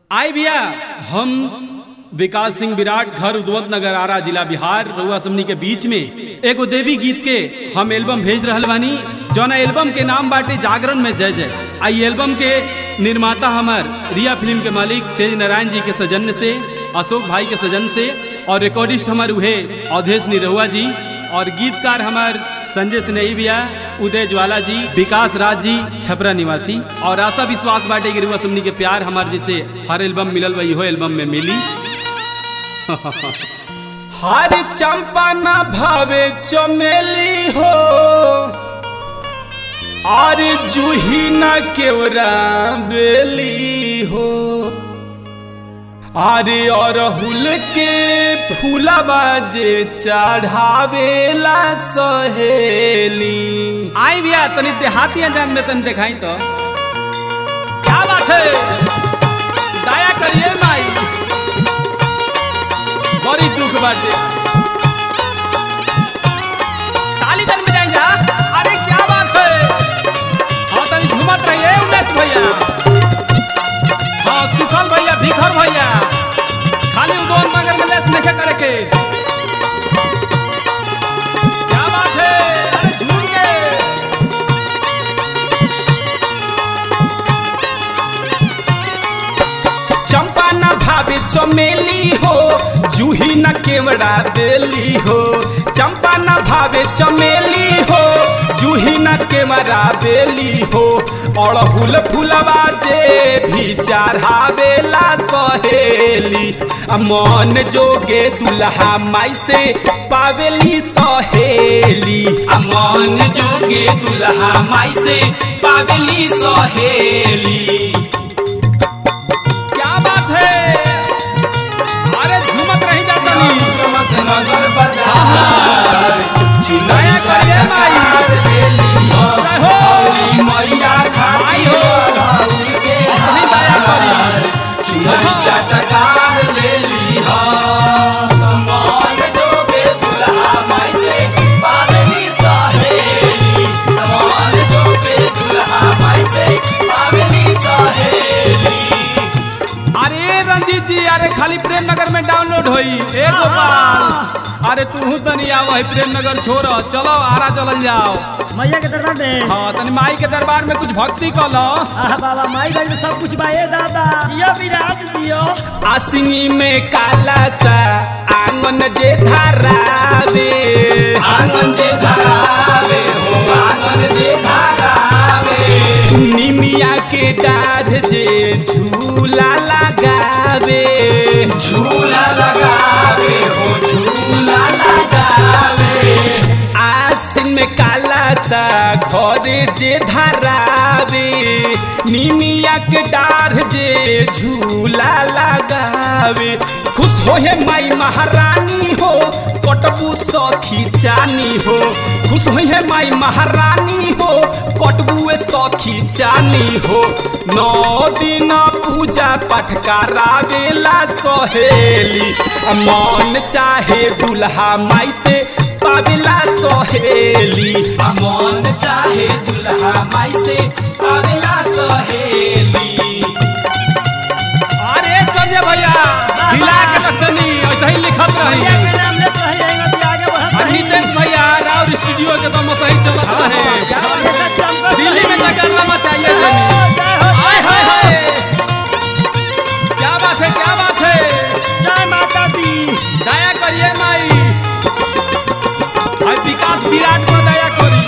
आए भैया हम विकास सिंह विराट घर उद्वंत नगर आरा जिला बिहार रउआ समनी के बीच में एगो देवी गीत के हम एल्बम भेज रहल बानी जौना एल्बम के नाम बाटे जागरण में जय जय आई एल्बम के निर्माता हमार रिया फिल्म के मालिक तेज नारायण जी के सजन से अशोक भाई के सजन से और रिकॉर्डिस्ट हमार उहे अवधेश निरहुआ जी और गीतकार हमार संजय स्नेही भैया उदय ज्वाला जी विकास राज जी छपरा निवासी और आशा विश्वास बाटे कि रुआ समनी के प्यार हमार जिसे हर एल्बम मिलल बा इहो एल्बम में मिली हर चंपा न भावे चमेली हो और जूही न केवरा बेली हो अरे अरहुल के फूलबा जे चढ़ावेला सहेली आई भैया तनी देहाती अंजान में तनी दिखाई तो क्या बात है दया करिए माई बड़ी दुख बाटे ताली तन बजाई जा अरे क्या बात है हाँ तनी झूमत रहिए उमेश भैया हाँ सुखल भैया भिखर भैया खाली उदोन नगर में लेस नहीं करे के क्या बात है अरे झूम के चंपा न भावे चमेली हो जूही न केवड़ा बेली हो चंपा न भावे चमेली हो जूही न केवड़ा बेली हो अड़हुल फुलवा जे भी चढ़ावेला सहेली आ मन जोगे दुल्हा माई से पावेली सहेली आ मन जोगे दुल्हा माई से पावेली सहेली क्या बात है अरे झूमत रही जाता नया करिए माई जय हो आई हो सही दया करी अरे रंजीत जी अरे खाली प्रेम नगर में डाउनलोड होई ए गोपाल अरे तू तनी आव है प्रेम नगर छोड़ चलो आरा चलल जाओ मैया के दरबार में हाँ तनी माई के दरबार में कुछ भक्ति कर लो आह बाबा माई भाई में सब कुछ बा ए दादा जियो विराट जियो आसिनी में काला सा आंगन जे धरावे आंगन जे धरावे हो आंगन जे धरावे निमिया के डाढ़ जे झूला लगावे झूला लगावे हो झूला लगावे आसिन में काला सा घर जे धरावे निमिया के डाढ़ जे झूला लगावे खुश हो हे माई महारानी हो कटबू सखी चानी हो खुश हो हे माई महारानी हो कटबू सखी चानी हो नौ दिन पूजा पाठ करावेला सहेली आ मन चाहे दुल्हा माई से पावेला सहेली आ मन चाहे दुल्हा माई से पावेला सहेली अरे संजय भैया हिला के रखतनी ऐसे ही लिखत मैया रही के नाम लेत रही आगे भी आगे बढ़त और रही नितेश भैया राउर स्टूडियो के तो सही चलत रहे दिल्ली में जाकर लमा चाहिए जमी हाय हाय हाय क्या बात है क्या बात है जय माता दी दया करिए माई और विकास विराट को दया करी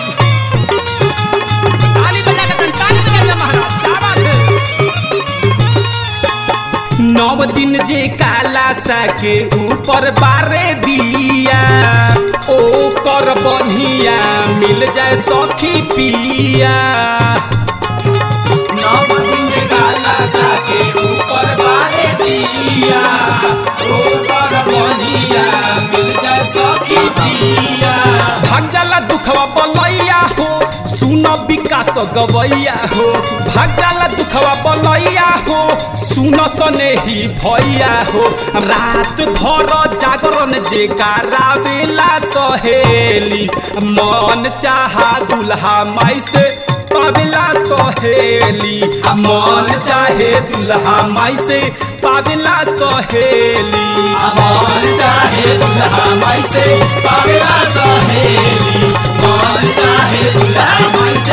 ताली बजा के तन ताली बजा के महाराज क्या बात है नौ दिन जे काला सा के ऊपर बारे दिया ओ कर बनिया मिल जाए सखी पिया नौ दिन जे काला सा के ऊपर बारे दिया ओ कर बनिया मिल जाए सखी पिया भाग जाला दुखवा बलैया हो सुन विकास गवैया हो भाग जाला दुखवा बलैया हो सुन सनेही भैया हो रात भर जागरण जे करावेला सहेली मन चाहा दुल्हा माई से पावेला सहेली आ मन चाहे दुल्हा माई से पावेला सहेली मन चाहे दुल्हा माई से पावेला सहेली मन चाहे दुल्हा माई